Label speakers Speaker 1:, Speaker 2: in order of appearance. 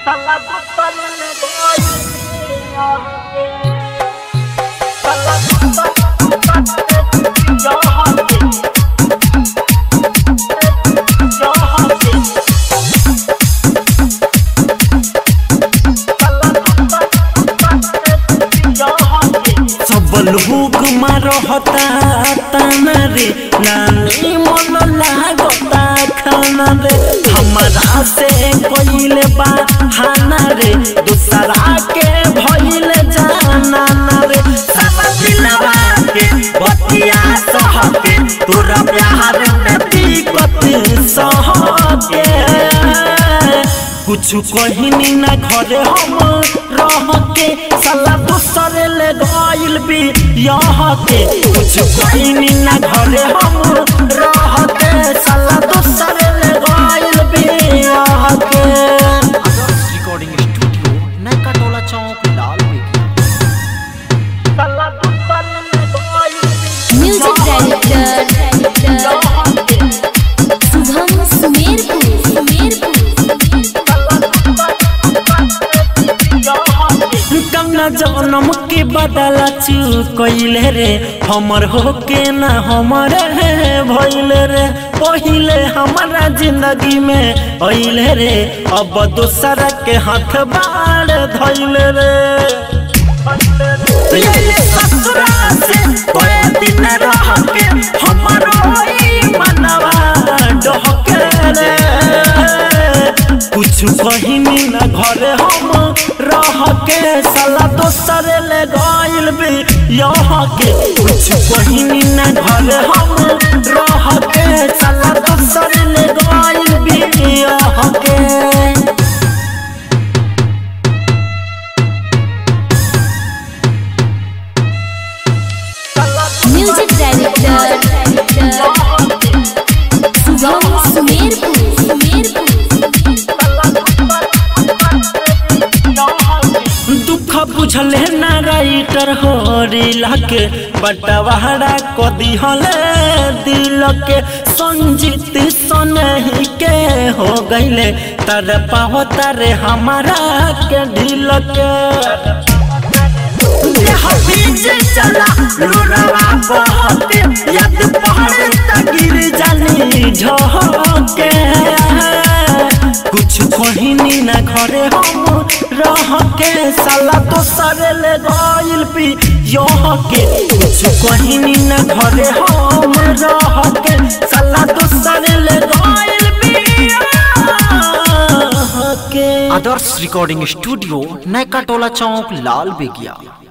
Speaker 1: सब लोग मारहता ताना रे नानी मन लागता खाना रे हमारा से कइले बा हाना रे दूसरा के भइले जाना ना रे सब दिलवा के बतिया सहके तोरा प्यार में दिक्कत सहके कुछ कहिनी ना घरे हम रह के साला दूसरे ले गइल भी यहाँ के कुछ कहिनी ना घरे हम रह के साला दूसरे ले गइल भी यहाँ के
Speaker 2: रिकॉर्डिंग स्टूडियो नैका टोला चौक लाल
Speaker 1: साला दूसरे ले गइल भी
Speaker 3: म्यूजिक डायरेक्टर शुभम सुमेरपुर सुमेरपुर
Speaker 1: कन्ना जन्म के बदला चुकइले रे हमर होके ना हमर भइले रे पहिले हमारा जिंदगी में अइले रे अब दूसरा के हाथ बाढ़ धइले रे ये ससुरा से कोई दिन रह के हमरो ई मनवा डहके रे कुछ कहिनी न घरे हम रह के साला दोसर ले गइल भी यहाँ के कुछ कहिनी न घरे हम रह के साला दोसर ले गइल भी यहाँ के
Speaker 3: म्यूजिक डायरेक्टर शुभम सुमेरपुर सुमेरपुर
Speaker 1: दुख बुझले ना राइटर हो रिला के बटवाड़ा को दिहले दिल के संजीत सनही के हो गईले तर पाहो तारे हमारा के ढील के देह बीच चला लुरवा बहते यद पहाड़ तक गिर जानी झोंके कुछ कहिनी ना घरे हम रह के साला दोसर ले गइल पी यह के कुछ कहिनी ना घरे हम रह के साला दोसर ले गइल पी यह के
Speaker 2: आदर्श रिकॉर्डिंग स्टूडियो नैका टोला चौक लाल बेगिया